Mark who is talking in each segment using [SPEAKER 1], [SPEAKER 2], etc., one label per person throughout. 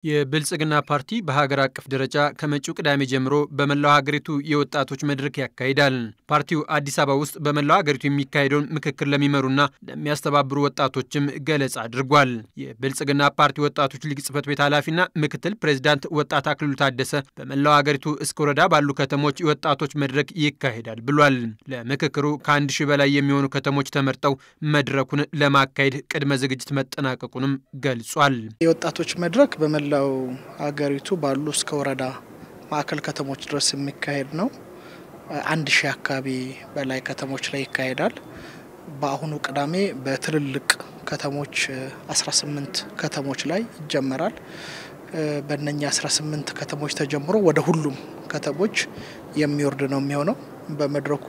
[SPEAKER 1] የብልጽግና ፓርቲ በሀገር አቀፍ ደረጃ ከመጪው ቅዳሜ ጀምሮ በመላው ሀገሪቱ የወጣቶች መድረክ ያካሂዳል። ፓርቲው አዲስ አበባ ውስጥ በመላው ሀገሪቱ የሚካሄደውን ምክክር ለሚመሩና ለሚያስተባብሩ ወጣቶችም ገለጻ አድርጓል። የብልጽግና ፓርቲ ወጣቶች ሊግ ጽህፈት ቤት ኃላፊና ምክትል ፕሬዚዳንት ወጣት አክልሉ ታደሰ በመላው ሀገሪቱ እስከ ወረዳ ባሉ ከተሞች የወጣቶች መድረክ ይካሄዳል ብሏል። ለምክክሩ ከአንድ ሺህ በላይ የሚሆኑ ከተሞች ተመርጠው መድረኩን ለማካሄድ ቅድመ ዝግጅት መጠናቀቁንም ገልጿል።
[SPEAKER 2] የወጣቶች መድረክ በመላው ሀገሪቱ ባሉ እስከ ወረዳ ማዕከል ከተሞች ድረስ የሚካሄድ ነው። አንድ ሺህ አካባቢ በላይ ከተሞች ላይ ይካሄዳል። በአሁኑ ቅዳሜ በትልልቅ ከተሞች 18 ከተሞች ላይ ይጀመራል። በእነኛ 18 ከተሞች ተጀምሮ ወደ ሁሉም ከተሞች የሚወርድ ነው የሚሆነው። በመድረኩ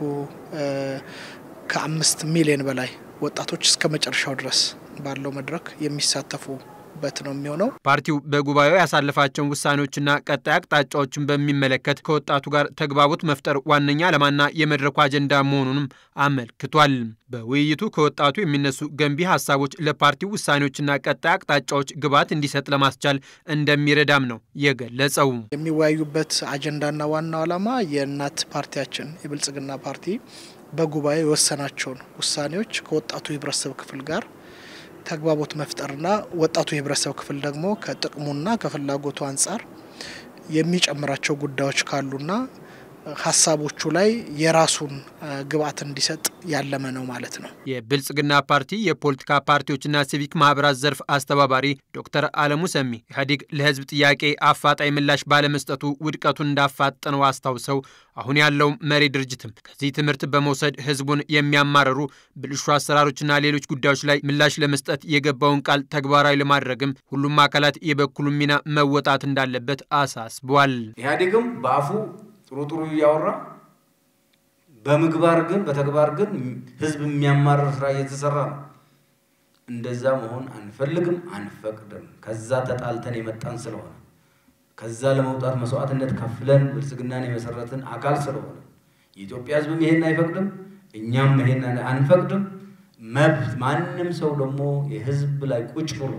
[SPEAKER 2] ከአምስት ሚሊዮን በላይ ወጣቶች እስከ መጨረሻው ድረስ ባለው መድረክ የሚሳተፉ በት ነው የሚሆነው።
[SPEAKER 1] ፓርቲው በጉባኤው ያሳለፋቸውን ውሳኔዎችና ቀጣይ አቅጣጫዎችን በሚመለከት ከወጣቱ ጋር ተግባቦት መፍጠር ዋነኛ ዓላማና የመድረኩ አጀንዳ መሆኑንም አመልክቷል። በውይይቱ ከወጣቱ የሚነሱ ገንቢ ሀሳቦች ለፓርቲው ውሳኔዎችና ቀጣይ አቅጣጫዎች ግብዓት እንዲሰጥ ለማስቻል እንደሚረዳም ነው የገለጸው።
[SPEAKER 2] የሚወያዩበት አጀንዳና ዋናው ዓላማ የእናት ፓርቲያችን የብልጽግና ፓርቲ በጉባኤ የወሰናቸውን ውሳኔዎች ከወጣቱ የህብረተሰብ ክፍል ጋር ተግባቦት መፍጠርና ወጣቱ የህብረተሰብ ክፍል ደግሞ ከጥቅሙና ከፍላጎቱ አንጻር የሚጨምራቸው ጉዳዮች ካሉና ሀሳቦቹ ላይ የራሱን ግብዓት እንዲሰጥ ያለመ ነው ማለት ነው።
[SPEAKER 1] የብልጽግና ፓርቲ የፖለቲካ ፓርቲዎችና ሲቪክ ማህበራት ዘርፍ አስተባባሪ ዶክተር አለሙ ሰሚ ኢህአዴግ ለህዝብ ጥያቄ አፋጣኝ ምላሽ ባለመስጠቱ ውድቀቱን እንዳፋጠነው አስታውሰው አሁን ያለው መሪ ድርጅትም ከዚህ ትምህርት በመውሰድ ህዝቡን የሚያማረሩ ብልሹ አሰራሮችና ሌሎች ጉዳዮች ላይ ምላሽ ለመስጠት የገባውን ቃል ተግባራዊ ለማድረግም ሁሉም አካላት የበኩሉን ሚና መወጣት እንዳለበት አሳስቧል።
[SPEAKER 3] ኢህአዴግም በአፉ ጥሩ ጥሩ እያወራ በምግባር ግን በተግባር ግን ህዝብ የሚያማርር ስራ እየተሰራ ነው። እንደዛ መሆን አንፈልግም፣ አንፈቅድም። ከዛ ተጣልተን የመጣን ስለሆነ ከዛ ለመውጣት መስዋዕትነት ከፍለን ብልጽግናን የመሰረትን አካል ስለሆነ የኢትዮጵያ ህዝብም ይሄን አይፈቅድም፣ እኛም ይሄን አንፈቅድም። መብት ማንም ሰው ደግሞ የህዝብ ላይ ቁጭ ብሎ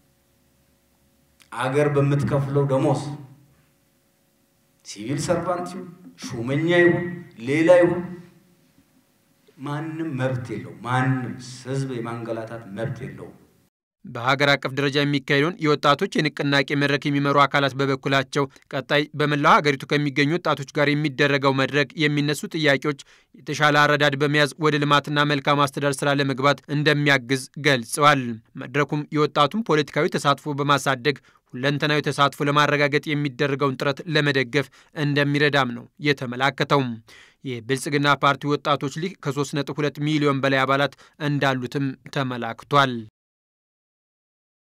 [SPEAKER 3] አገር በምትከፍለው ደሞዝ ሲቪል ሰርቫንት ይሁን ሹመኛ ይሁን ሌላ ይሁን ማንም መብት የለው። ማንም ህዝብ የማንገላታት መብት የለውም።
[SPEAKER 1] በሀገር አቀፍ ደረጃ የሚካሄደውን የወጣቶች የንቅናቄ መድረክ የሚመሩ አካላት በበኩላቸው ቀጣይ በመላው ሀገሪቱ ከሚገኙ ወጣቶች ጋር የሚደረገው መድረክ የሚነሱ ጥያቄዎች የተሻለ አረዳድ በመያዝ ወደ ልማትና መልካም አስተዳደር ስራ ለመግባት እንደሚያግዝ ገልጸዋል። መድረኩም የወጣቱን ፖለቲካዊ ተሳትፎ በማሳደግ ሁለንተናዊ ተሳትፎ ለማረጋገጥ የሚደረገውን ጥረት ለመደገፍ እንደሚረዳም ነው የተመላከተው። የብልጽግና ፓርቲ ወጣቶች ሊግ ከ3.2 ሚሊዮን በላይ አባላት እንዳሉትም ተመላክቷል።